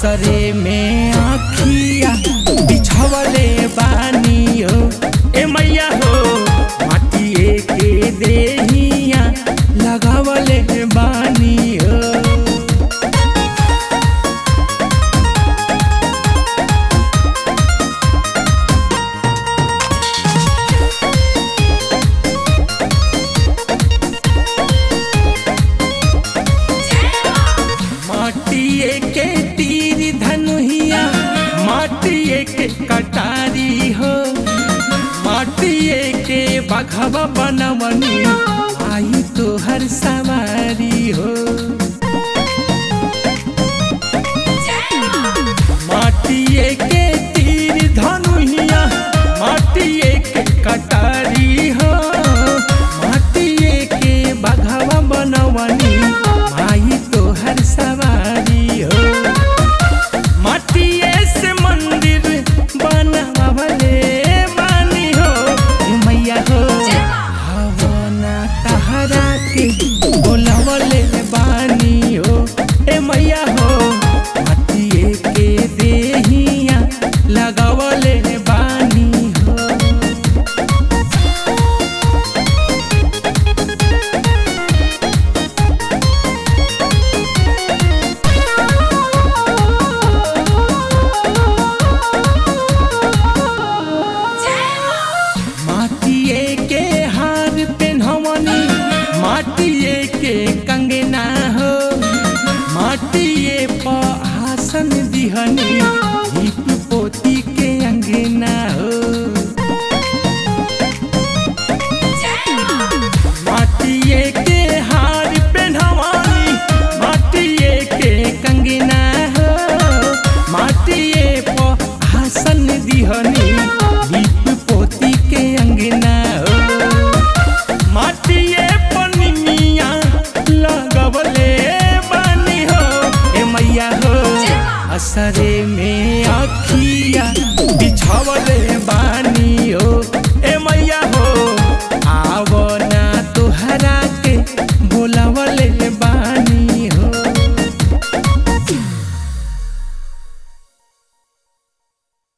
असरे में आखिया बिछवले बानी हो ए मैया हो माटिए के देहिया लगावले बानी हो माटिए के तीर धनुहिया माटिए के कटारी हो माटिए के बघवा बनवनी आई तो हर सवारी हो माटिए के तीर धनुहिया माटिए के कटारी हो माटिए के बघवा बनवनी आई तो हर सवारी हो माटिए से मंदिर बनवले बानी हो ए मैया हो हवना तहरा के बोलवले बानी हो ए मैया हो माटिए के देहिया लगावले बानी हो माटिए के हार पेन्हवनी माटिए के कंगना हो माटिए पर आसन दिहनी दीप पोती के अंगना हो माटिए के हार पेन्हवनी माटिए के कंगना हो माटिए पर आसन दिहनी दीप पोती के अंगना हो माटिए पनिया लगवले बानी हो ए मैया हो असरे